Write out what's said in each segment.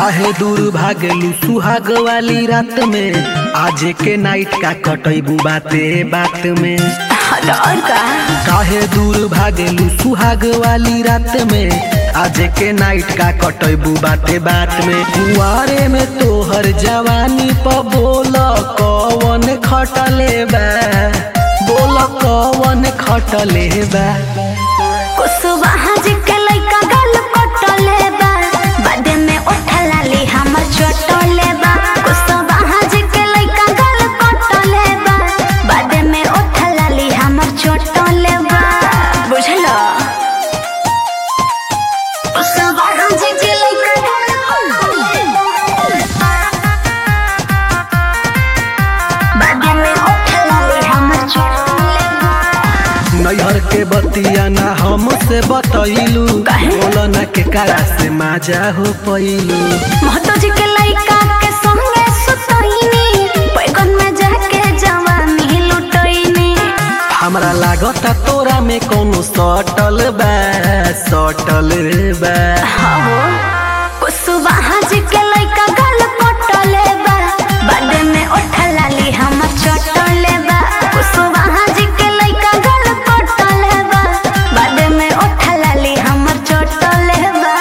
काहे दूर भागलू सुहाग वाली रात में आज के नाइट का कटैबू बाते बात में और का काहे दूर भागलू सुहाग वाली रात में आज के नाइट का कटैबू बाते बात में कुआरे में तोहर जवानी प बोल कवन खटले बा बोल कवन खटले बा कुसुबा जी के लइका गल पटले बा बादे में उठला ली हमर चटले बा कुसुबा जी के लइका गल पटले बा बादे में उठला ली हमर चटले बा बुझलो कुसुबा जी के लइका गल पटले बा बादे में उठला ली हमर चटले बा नैहर के बतिया ना हमसे बतैलू काहे? बोल ना के कारा से माजा हो पैलू महतो जी के लइका के संगे सुतइनी पैगन में जाके जवानी लुटइनी हमरा लागता तोरा में कोनो सटल बा सटल बा हो कुसुबा जी के लइका गल पटले बा बादे में उठला ली हमर चटले बा कुसुबा जी के लइका गल पटले बा बादे में उठला ली हमर चटले बा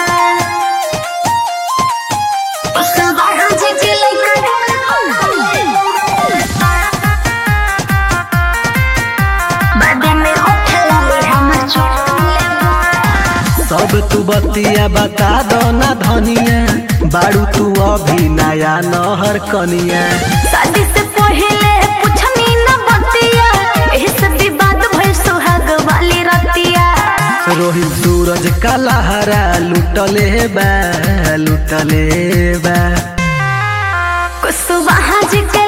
कुसुबा जी के लइका गल पटले बा बादे में उठला ली हमर चटले बा सब तू बतिया बता दो ना धनिया बारू तू अभी नया नहर कनिया शादी से पहले पूछनी न बतिया एही से विवाद भइल सुहाग वाली रतिया रोहित सूरज का लहरा लुटले बा लुटले बा कुसुबा जी के